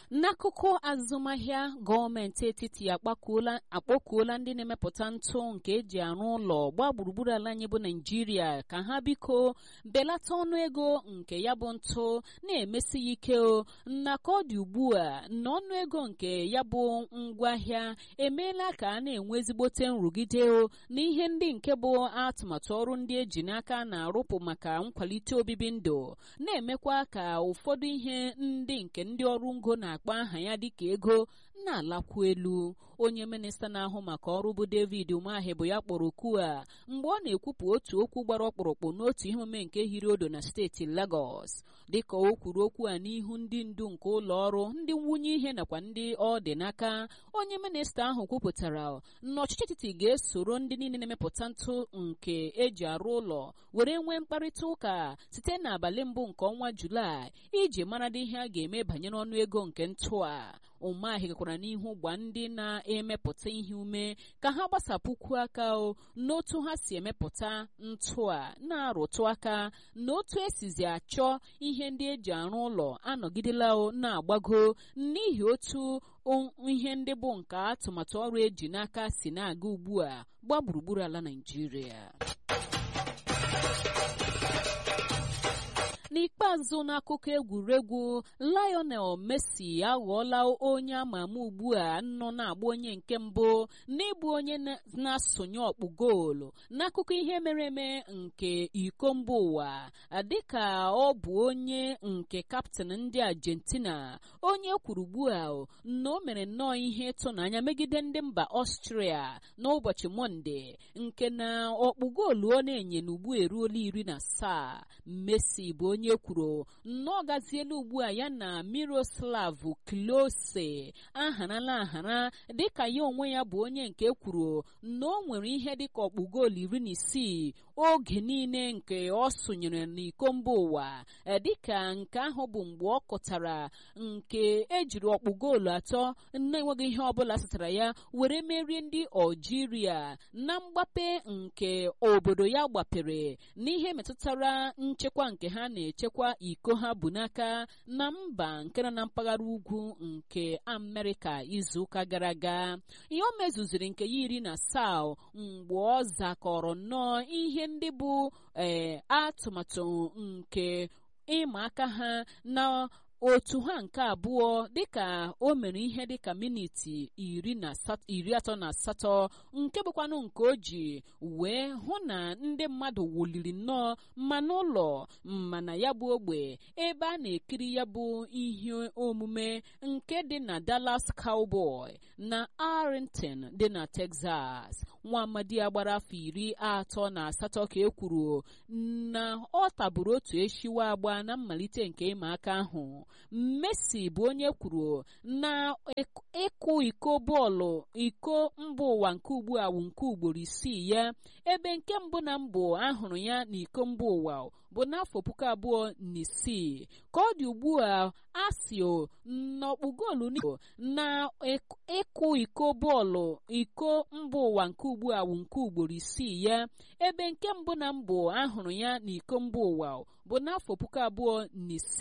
n'akụkụ azụmahịa gọọmenti etiti akpakuola akpọkuola ndị na-emepụta ntụ nke eji arụ ụlọ gbaa gburugburu ala anyị bụ naijiria ka ha biko belata ọnụ ego nke ya bụ ntụ na-emesi ya ike o na ka ọ dị ugbu a na ọnụ ego nke ya bụ ngwaahịa emeela ka a na-enwe ezigbote nrụgide o na ihe ndị nke bụ atụmatụ ọrụ ndị eji n'aka na-arụpụ maka nkwalite obibi ndụ na-emekwa ka ụfọdụ ihe ndị nke ndị ọrụ ngo na-akpọ aha ya dịka ego na-alakwu elu onye minista na-ahụ maka ọrụ bụ david umahi bụ ya kpọrọ okwu a mgbe ọ na-ekwupụ otu okwu gbara ọkpụrụkpụ n'otu ihe omume nke hiri odo na steeti lagos dịka o kwuru okwu a n'ihu ndị ndu nke ụlọ ọrụ ndị nwunye ihe nakwa ndị ọ dị n'aka onye minista ahụ kwupụtara na ọchịchị etiti ga-esoro ndị niile na-emepụta ntụ nke eji arụ ụlọ were nwee mkparịta ụka site n'abalị mbụ nke ọnwa julaị iji maradị ihe a ga-eme banyere ọnụ ego nke ntụ a umeahị gakwara n'ihu gwa ndị na-emepụta ihe ume ka ha gbasapụkwu aka o n'otu ha si emepụta ntụ a na-arụtụ aka na otu esizi achọ ihe ndị eji arụ ụlọ anọgidela o na-agbago n'ihi otu ihe ndị bụ nke atụmatụ ọrụ eji n'aka si na-aga ugbu a gbaa gburugburu ala Naịjirịa n'ikpeazụ n'akụkọ egwuregwu Lionel Messi aghọọla onye ama ama ugbu a nọ na-agba onye nke mbụ n'ịbụ onye na-asụnye ọkpụ goolu n'akụkọ ihe mere eme nke iko mba ụwa dịka ọ bụ onye nke kaptịn ndị Argentina onye kwuru ugbu a na o mere nnọọ ihe ịtụnanya megide ndị mba Ọstria n'ụbọchị Mọnde nke na ọkpụ goolu ọ na-enye n'ugbu eruola iri na asaa Messi bụ onye kwuru na ọ gaziela ugbu a ya na Miroslav Klose aharala ahara dịka ya onwe ya bụ onye nke kwuru na o nwere ihe dịka ọkpụ goolu iri na isii oge niile nke ọ sonyere n'iko mba ụwa dịka nke ahụ bụ mgbe ọ kụtara nke ejiri ọkpụ goolu atọ na-enweghị ihe ọbụla satara ya were merie ndị Algeria na mgbape nke obodo ya gbapere n'ihe metụtara nchekwa nke ha na-echekwa iko ha bụ n'aka na mba nke nọ na mpaghara ugwu nke Amerịka izuụka gara aga ihe o mezuziri nke ya iri na asaa mgbe ọ zakọrọ nnọọ ihe ndị bụ ee atụmatụ nke ịma aka ha na otu ha nke abụọ dịka o mere ihe dịka miniti iri atọ na asatọ nke bụkwanụ nke o ji wee hụ na ndị mmadụ wuliri nnọọ ma n'ụlọ mana ya bụ ogbe ebe a na-ekiri ya bụ ihe omume nke dị na Dallas Cowboy na Arlington dị na Texas nwa amadi a gbara afọ iri atọ na asatọ ka e kwuru na ọ taburu otu eshiwa agba na mmalite nke ịma aka ahụ Messi bụ onye kwuru na ịkụ iko bọọlụ iko mba ụwa nke ugbu a wụ nke ugboro isii ya ebe nke mbụ na mbụ ahụrụ ya n'iko mba ụwa bụ n'afọ puku abụọ na isii ka ọ dị ugbu a asio n'ọkpụ goolu na ịkụ iko bọọlụ iko mba ụwa nke ugbu a wụ nke ugboro isii ya ebe nke mbụ na mbụ ahụrụ ya n'iko mba ụwa bụ n'afọ puku abụọ na isii